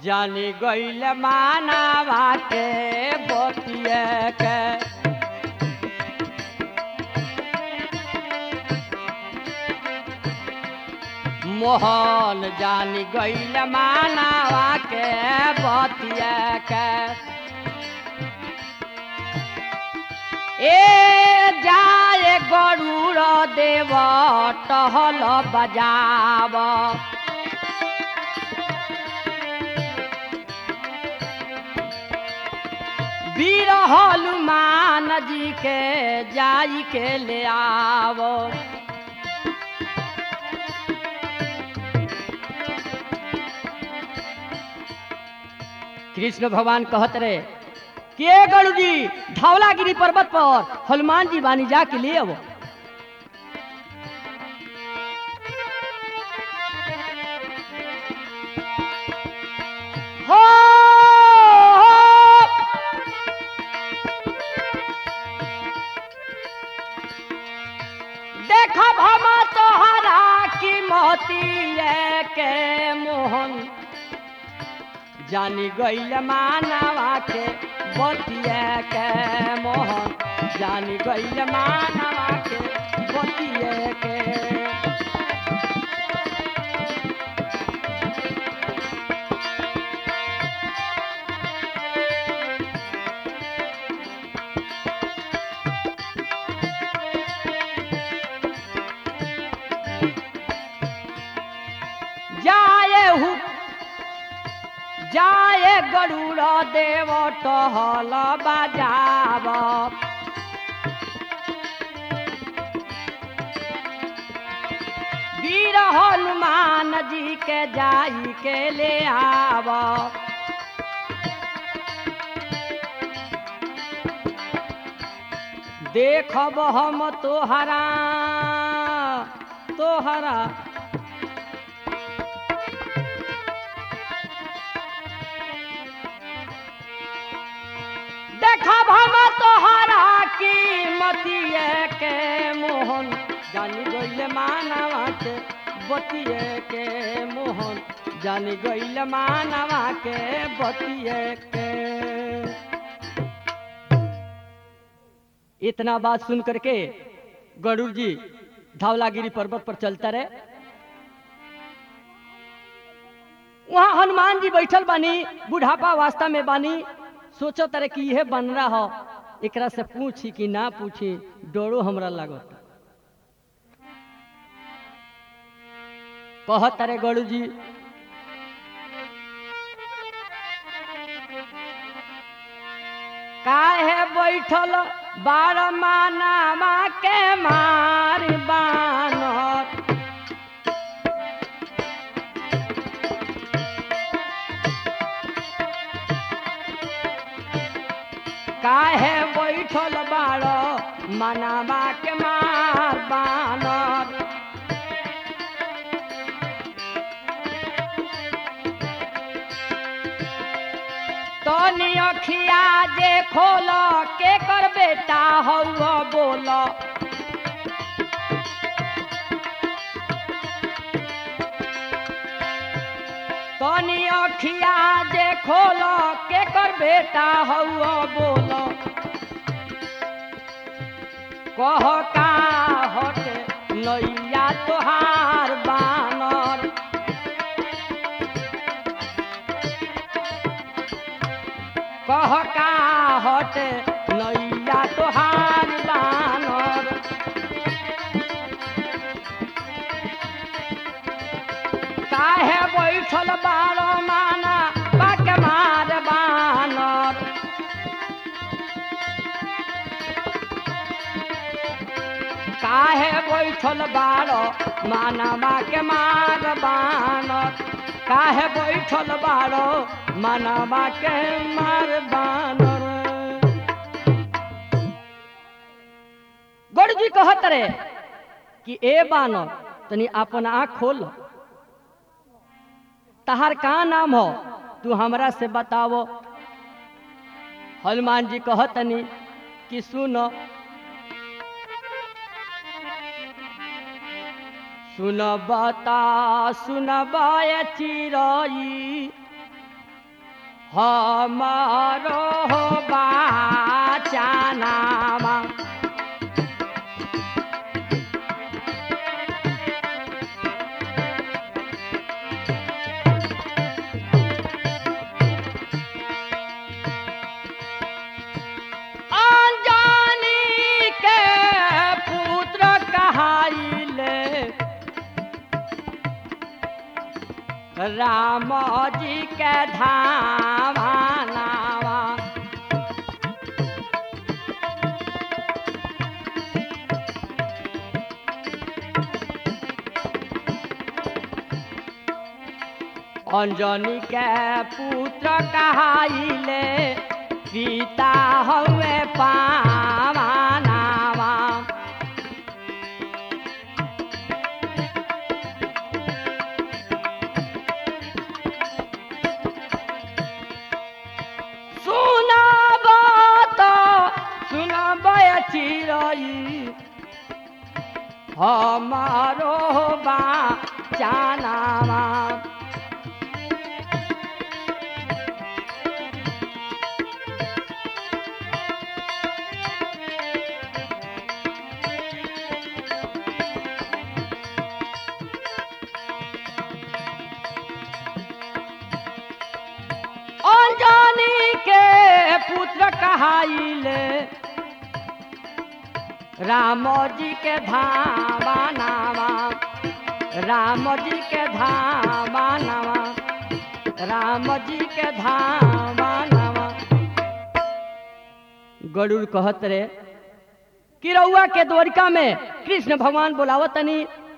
जानी गईल मानावा के बतिया के मोहन जानी गईल मानावा के बतिया के ए जाए गरुड़ देव टहल बजाव वीर हनुमान जी के जाई के ले आव कृष्ण भगवान कहत रहे के गणु जी धौलागिरी पर्वत पर हनुमान जी बानी जा के ले आवो हो, हो। देखब हम तोहरा की मोती के मोहन जानी गईल मानवा के बतिया के मोहन जानी गईल मानवा के बतिया के जाए हु जाए गरुड़ देव टहल बजाव वीर हनुमान जी के जाई के ले आव देखब हम तोहरा तोहरा देखब हम तोहरा की मतिए के मोहन जानी गईल मानवा के बतिए के मोहन जानी गईल मानवा के बतिए के इतना बात सुन करके गरुड़ जी धौलागिरी पर्वत पर चलता रहे वहाँ हनुमान जी बैठल बानी बुढ़ापा वास्ता में बानी सोचो तरह कि यह बन रहा हो एकरा से पूछी कि ना पूछी डरो हमरा लागत कह तारे गड़ू जी काहे बैठल बार मानामा के मार बानर काहे बैठल बार मनावा के मार बानर तनी अखिया जे खोल के कर बेटा हौ बोल तनी अखिया जे खोल के कर बेटा हौ बोल कह का हटे नैया तोहार बानर कह का हटे नैया तोहार बानर काहे बैठल बारो माना बाक मार बानर काहे बैठल बारो मानवा के मार बानर काहे बैठल बारो मानवा के मार बानर गौड़ जी कहत रे कि ए बानर तनी अपन आँख खोल तहार का नाम हो तू हमरा से बतावो हनुमान जी कहतनी कि सुनो सुन बता सुन चिरई हमारो बाचानामा अनजानी के पुत्र कहाइले राम जी के धामा नावा अंजनी के पुत्र कहाइले पिता हवे पावा नावा सुनाब त सुनाब चिरई हमारो बा चानावा अंजनी के पुत्र कहाइले राम जी के धामा नामा राम जी के धामा नामा राम जी के धामा नामा गरुड़ कहत रे कि रउआ के द्वारिका में कृष्ण भगवान बोलावतनी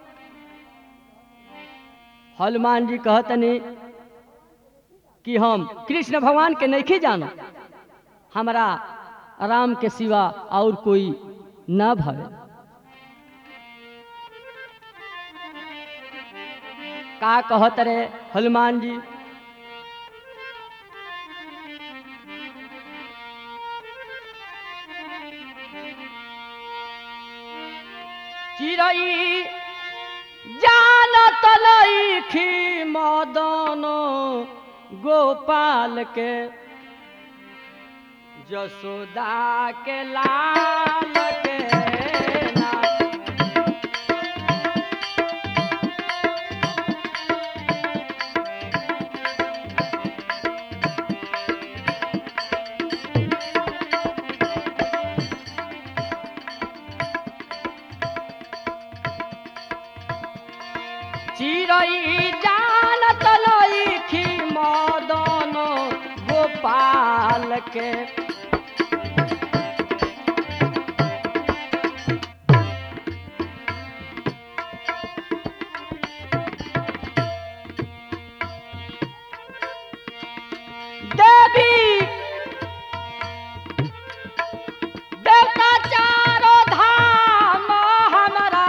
हनुमान जी कहतनी कि हम कृष्ण भगवान के नहीं जानो हमारा राम के सिवा और कोई न भवे का कहत रे हनुमान जी चिड़ई जानत लईखी मदन गोपाल के जसोदा के लाल के ना चिड़ई जानत लईखी मदन गोपाल के देवी देवता चारो धाम हमारा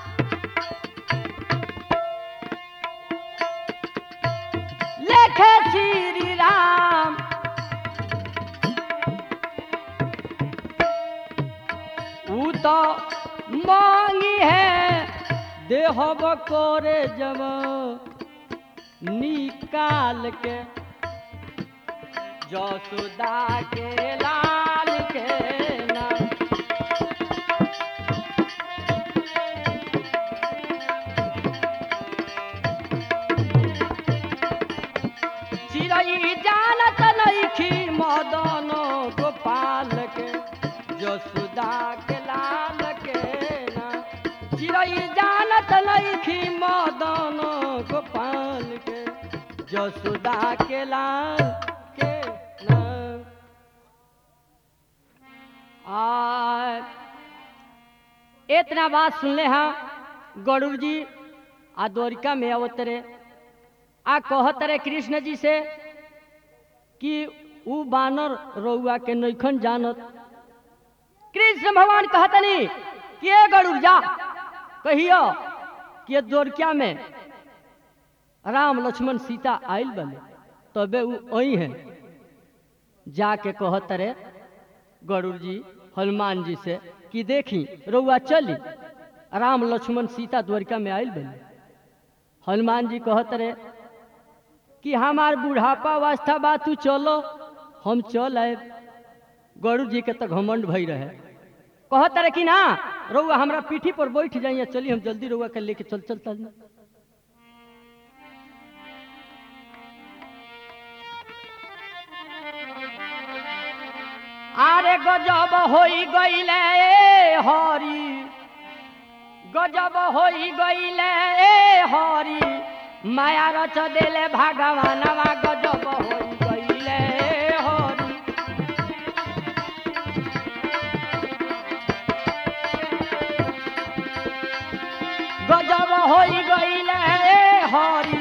लेखे श्री राम ऊ तो मांगी है देह बकोरे जब निकाल के जसोदा के लाल के नाम चिड़ई जानत नईखी मदन गोपाल के जसुदा के लाल के ना चिड़ई जानत नईखी मदन गोपाल के जसुदा के लाल के ना आ इतना बात सुनले हाँ गरुड़ जी आ द्वारिका में अवतरे आ कहत रे कृष्ण जी से कि ऊ बानर रउआ के नैखन जानत कृष्ण भगवान कहतनी कि ए गरुड़ जा कहियो कि ये द्वारका में राम लक्ष्मण सीता आयल बने तबे ऊ अई है जाके कहत रे गरुड़ जी हनुमान जी से कि देखी रउआ चली राम लक्ष्मण सीता द्वारिका में आयल बने हनुमान जी कहत रे कि हमार बुढ़ापा अवस्था बा तू चलो हम चल आए गौरू जी के तो घमंड भई रहे कहत रहे कि ना रउआ हमरा पीठी पर बैठ जाइए चली हम जल्दी रउआ के लेके चल चलता আরে গজব হই গইলে হরি গজব হই গইলে হরি মায়া রচ দেলে ভগবানবা গজব হই গইলে হরি গজব হই গইলে হরি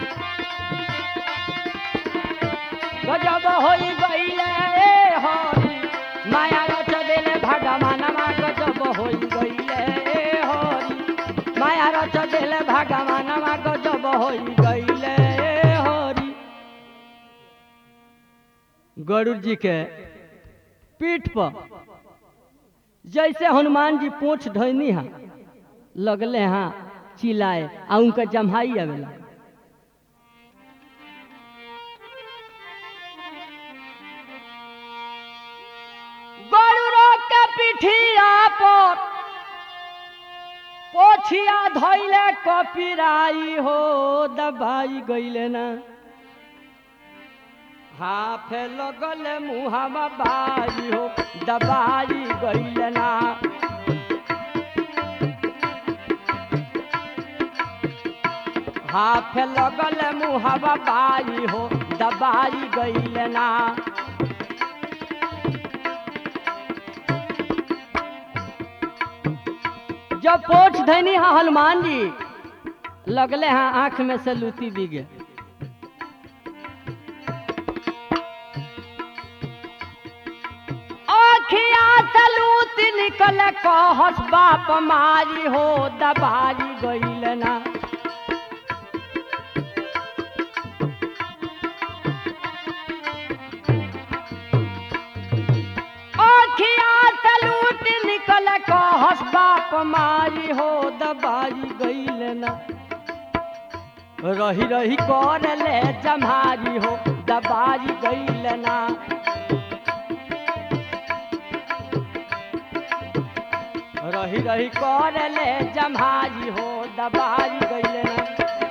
গজব হই গইলে হরি মায়া রচ দেলে ভগবানবা গজব হই গইলে হরি মায়া রচ দেলে ভগবানবা গজব হই গইলে হরি गरुड़ जी के पीठ पर जैसे हनुमान जी पोछ धोनी हा लगले हाँ चिल्लाए आ उनका जम्हाई आवेला गरुड़ो के पिठिया पर पोछिया धैले कपिराई हो दबाई गईले ना हाफे लगल मुहावा बाई हो दबाई गईले ना हाफे लगल मुहावा बाई हो दबाई गईले ना जब पोछ धैनी हाँ हनुमान जी लगले हाँ आंख में से लूती बिगे आखिया से लूत निकल कहस बाप मारी हो दबारी गईल ना आखिया से लूट निकल कहस बाप मारी हो दबारी गईल ना रही रही कर ले जमारी हो दबारी गईल ना रही रही कर ले जमारी हो दबारी गईल ना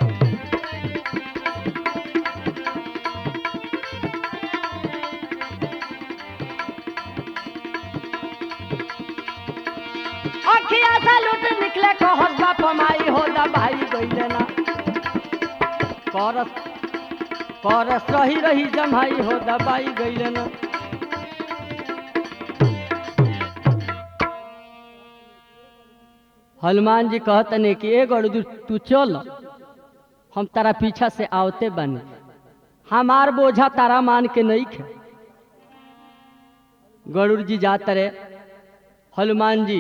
अखिया से लूट निकले कहस बाप माई हो दबाई गईल ना करस करस रही रही जमाई हो दबाई गईल ना हनुमान जी कहतने कि ए गरुड़ तू चल हम तारा पीछा से आवते बने हमार बोझा तारा मान के नहीं खे गरुड़ जी जात रहे हनुमान जी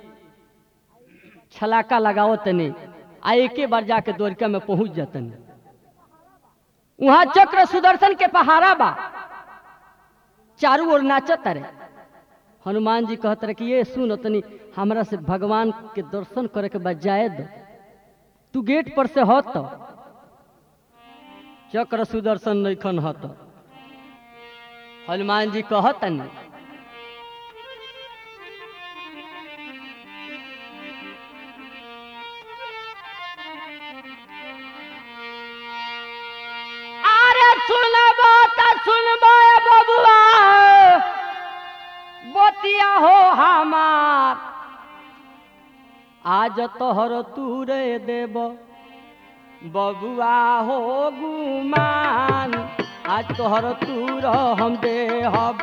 छलाका लगाओ तने आ एके बार जाके द्वारिका में पहुंच जातन वहां चक्र सुदर्शन के पहाड़ा बा चारू ओर नाचत रहे हनुमान जी कहत रहे कि ये सुन तनी हमरा से भगवान के दर्शन करे के बाद जाए दो तू गेट पर से हत चक्र सुदर्शन नैखन हत हनुमान जी कहतन अरे सुनबो त सुनबो ए बबुआ बतिया हो हमार आज तोहर तूरे देब बबुआ हो गुमान आज तोहर तूर हम देहब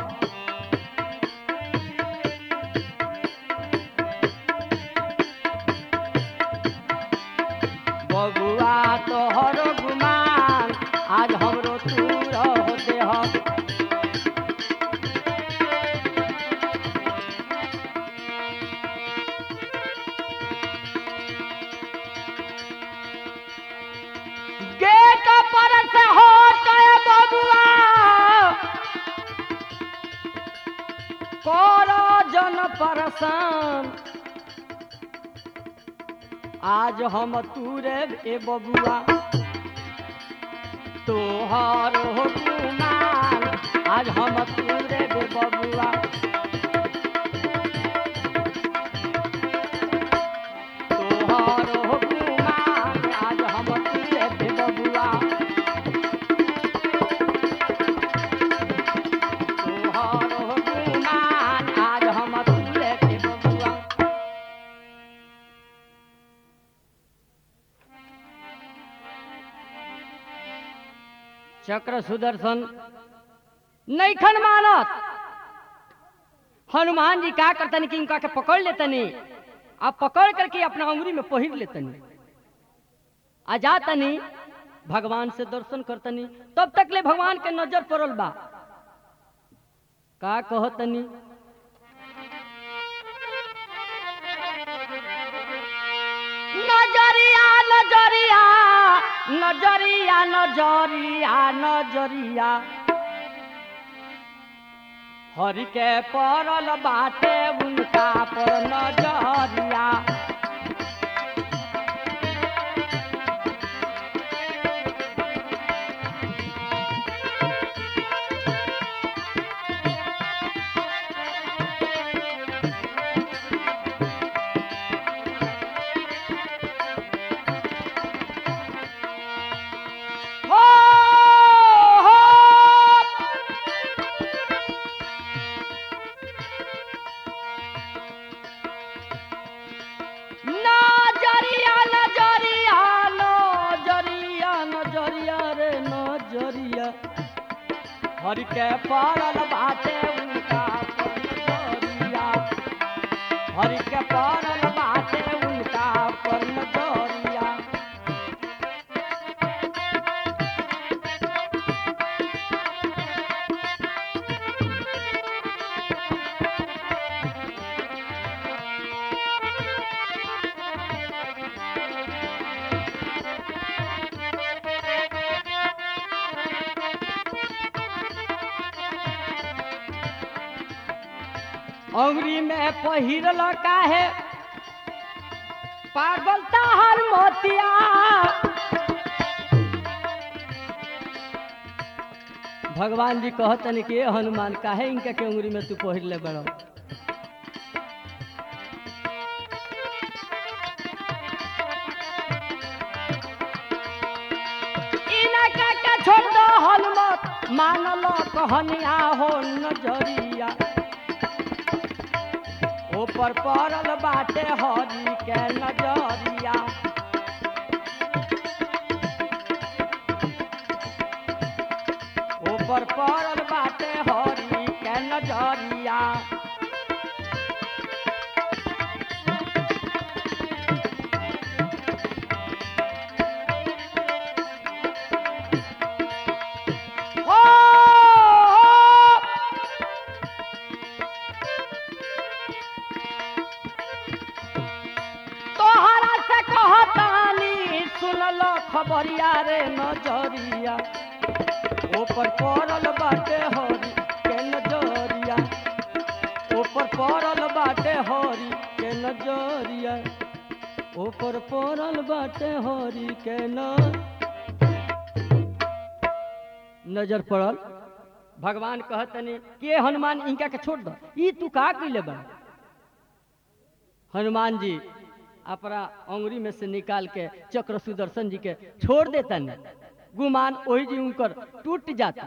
बबुआ तोहर गुमान आज हमरो तूर हो देहब गेट पर से हो गए बबुआ करो जन परसान आज हम तूरे ए बबुआ तोहर हो गुमान आज हम तुरे बे बबुआ तोहर हो गुमान आज हम तुरे बे बबुआ तोहर हो गुमान आज हम तुरे बे बबुआ चक्र सुदर्शन नैखन मानत हनुमान जी का करतनी कि इनका के पकड़ लेतनी आ पकड़ करके अपना अंगुरी में पहिर लेतनी आ जातनी भगवान से दर्शन करतनी तब तक ले भगवान के नजर पड़ल बा का कहतनी नजरिया नजरिया नजरिया नजरिया नजरिया हरि के पड़ल बाटे उनका पर नजरिया हो हो नजरिया नजरिया नजरिया नजरिया रे नजरिया हरि के पड़ल बाटे उनका पर नजरिया हरि के पड़ल बाटे उनका पर नजरिया अंगुरी में पहिरल काहे पागल ताहर मोतिया भगवान जी कहतन कि "ए हनुमान काहे इनका के अंगुरी में तू पहिर ले बड़ो इनका के छोड़ दो हनुमत मानल कहनिया हो नजरिया ऊपर पड़ल बाटे हरी के नजरिया ऊपर पड़ल बाटे हरी के नजरिया हो तोहरा से कहतानी सुनल खबरिया रे नजरिया ऊपर पड़ल बाटे हरी के नजरिया ऊपर पड़ल बाटे हरी के नजरिया ऊपर पड़ल बाटे हरी के न नजर पड़ल भगवान कहतनी के हनुमान इनका के छोड़ दो ई तू का कैले बा हनुमान जी अपना अंगुरी में से निकाल के चक्र सुदर्शन जी के छोड़ देतन गुमान वही जी उनकर टूट जाता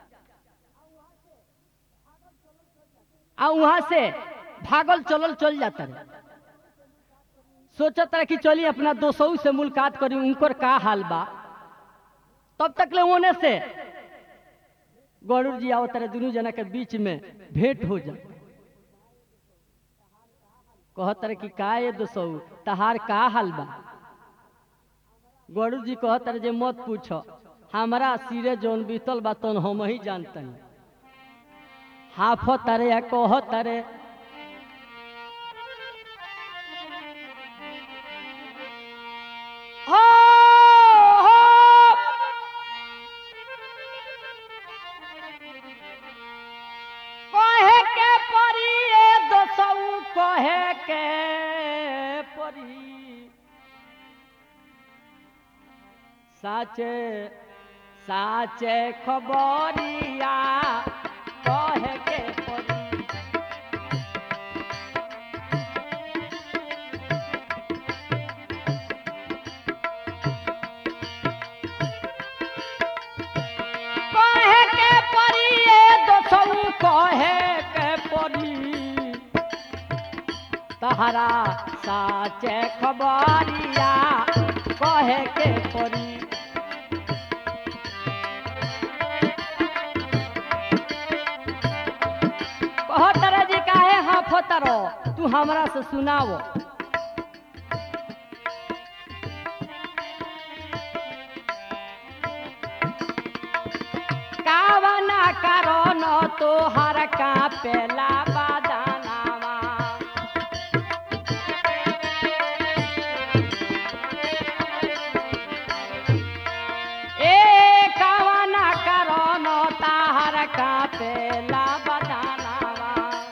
आ वहां से भागल चलल चल जाता रहे सोचत रहे कि चली अपना दोस्तों से मुलाकात करी उनकर का हाल बा तब तक ले होने से गौरव जी आओ तारे दोनों जना के बीच में भेंट हो जा कहत रहे कि का ये दोसौ तहार का हाल बा गौरव जी कहत रहे जे मत पूछो हमारा सिरे जौन बीतल बा तौन हम ही जानतनी हाफ तारे या कह तारे हो हो कहे के परी ए दोसऊ कहे के परी साचे साचे खबरिया कहे के पड़ी कहे के पड़ी ए दोसऊ कहे के पड़ी तहरा साचे खबरिया कहे के पड़ी कहो तरह जी काहे हाफ तरो तू हमरा से सुनावो कावना कारण तोहर का पेला बादानावा ए कावना कारण ताहर का पेला बादानावा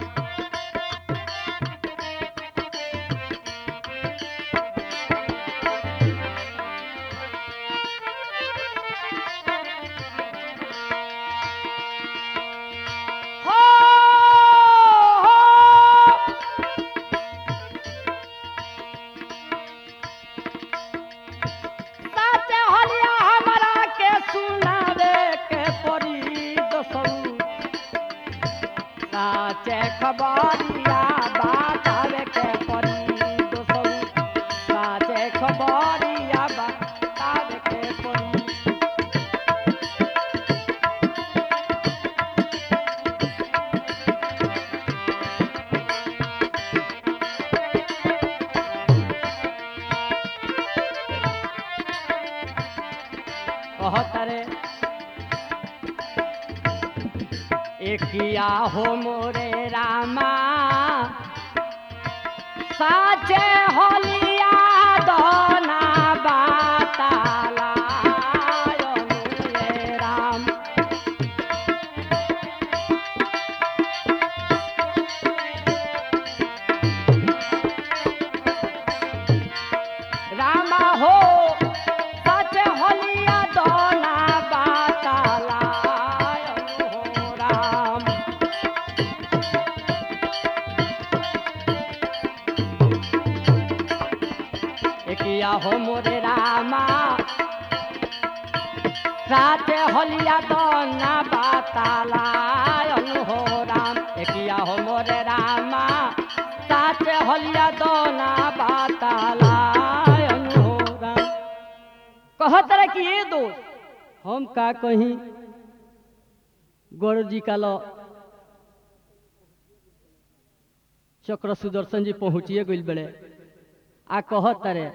हो हो साचे हलिया हमरा के सुनावे के पड़ी दसऊ साचे खबरिया बतावे के पड़ी दसऊ साचे खबरिया बतावे के पड़ी कहतरे एकिया हो मोरे रामा साचे होलिया दोना बाताला रे राम रामा हो साचे होलिया दोना बाताला हो राम एकिया हो मोरे रामा साचे होलिया दोना बाताला हो राम एकिया हो मोरे रामा साचे होलिया दोना बाताला हो राम कहत रहे कि ये दोस्त हम का कहीं गौरव जी का लो चक्र सुदर्शन जी पहुँचिए गई बड़े आ कहत रहे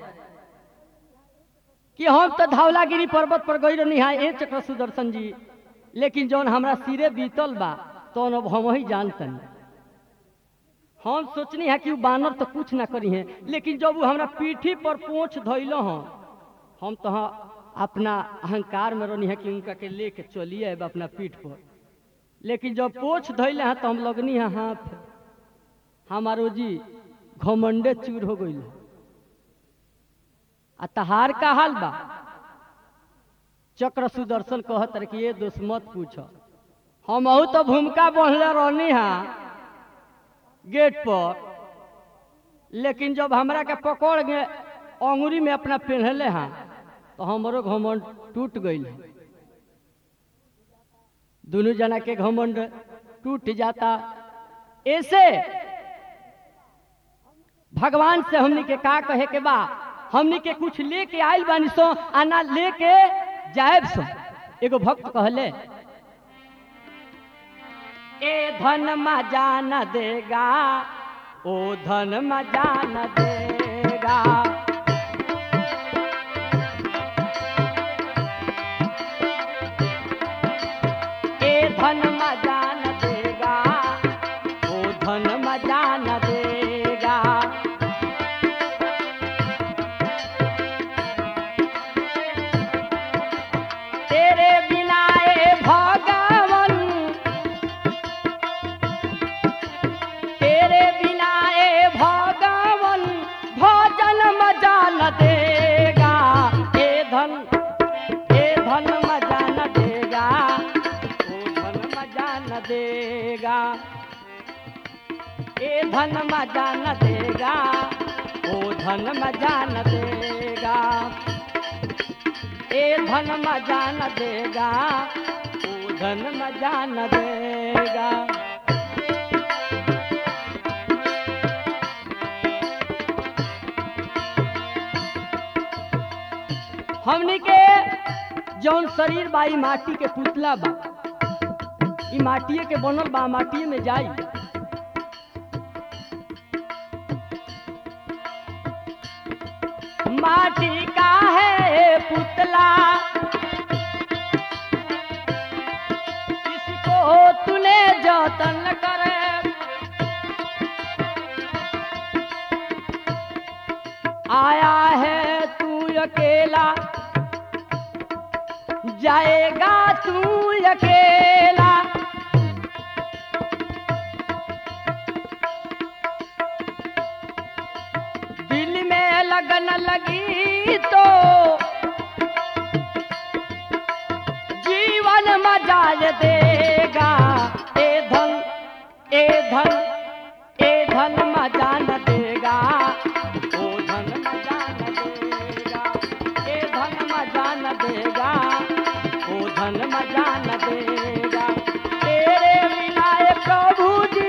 कि हम तो धौलागिरी पर्वत पर गई रही हाँ ए चक्र सुदर्शन जी लेकिन जौन हमरा सिरे बीतल बा तो अब हम ही जानतनी हम सोचनी है कि उ बानर तो कुछ ना करी है लेकिन जब वो हमरा पीठी पर पोंछ धैलो हँ हम तो हाँ अपना अहंकार में रहनी है कि उनका के लेके चलिए अब अपना पीठ पर लेकिन जब पोछ धैले हैं तो हम लगनी है हाथ हमारो जी घमंडे चूर हो गई आ तहार का हाल बा चक्र सुदर्शन कहत रहे कि ये दोस्त मत पूछ हम तो भूमिका बढ़ले रहनी हा गेट पर लेकिन जब हमरा के पकड़ के अंगुरी में अपना पहनले हाँ तो हमरो घमंड टूट गई दोनों जना के घमंड टूट जाता ऐसे भगवान से हमनी के का कहे के बा हमनी के कुछ लेके आयल बानी सो आ ना लेके जायब सो एगो भक्त कहले ए धन मजा न देगा ओ धन मजा न देगा ए धन मजा न देगा ओ धन मजा न देगा तेरे बिना ए भगवन तेरे बिना ए भगवन भजन मजा न देगा ए धन ए धन मजा न ए धन मजा न देगा ओ धन मजा न देगा ए धन मजा न देगा ओ धन मजा न देगा हमनी के जौन शरीर बा ई माटी के पुतला बा ई माटिए के बनल बा माटिए में जाई माटी का है पुतला इसको तूने जतन करे आया है तू अकेला जाएगा तू अकेला दिल में लगन लगी तो जीवन मजाज देगा ए धन ए धन ए धन मजा न देगा ओ धन मजा न देगा ए धन मजा न देगा ओ धन मजा न देगा तेरे बिना ए प्रभु जी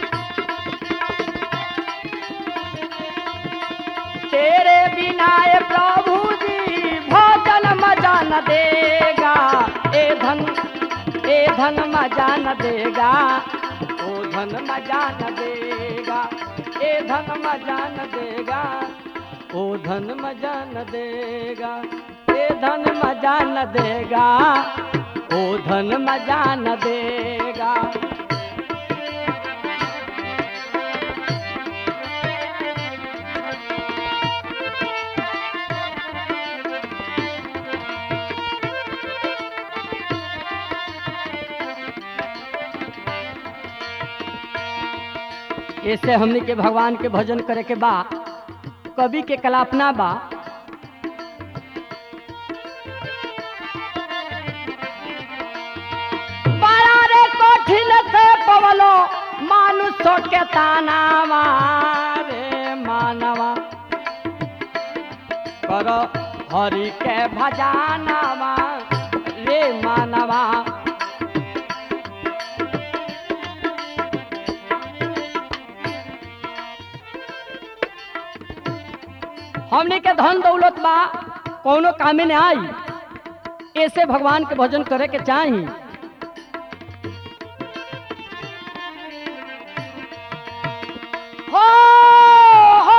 तेरे बिना ए प्रभु जी भोजन मजा न देगा ए धन ए धन मजा न देगा ओ धन मजा न देगा ए धन मजा न देगा ओ धन मजा न देगा ए धन मजा न देगा ओ धन मजा न देगा ऐसे हमनी के भगवान के भजन करे के बा कवि के कल्पना बा बड़ा रे कठिन से पवलो मानुष के तानावा रे मानवा कर हरि के भजानावा रे मानवा हमने के धन दौलत बा कौनो कामे ने आई ऐसे भगवान के भजन करे के चाही हो हो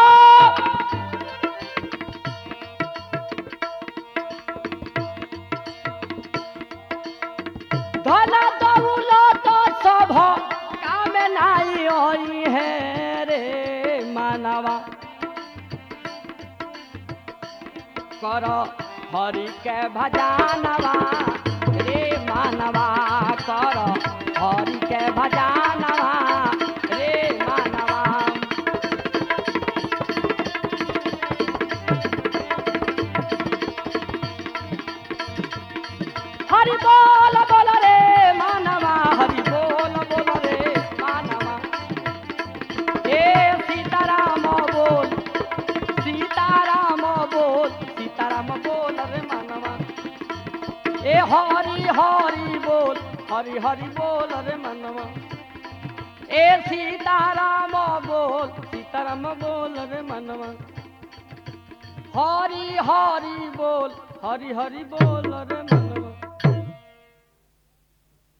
धन दौलत सब कामे नाई होई है रे मानवा कर हरि के भजानवा रे मानवा कर हरि के भजानवा रे मानवा हरि बोल बोल रे मानवा हरि बोल बोल रे मानवा ए सीताराम बोल सीताराम बोल सीताराम बोल रे मनवा ए हरि हरि बोल हरि हरि बोल रे मनवा ए सीताराम बोल सीताराम बोल रे मनवा हरि हरि बोल हरि हरि बोल रे मनवा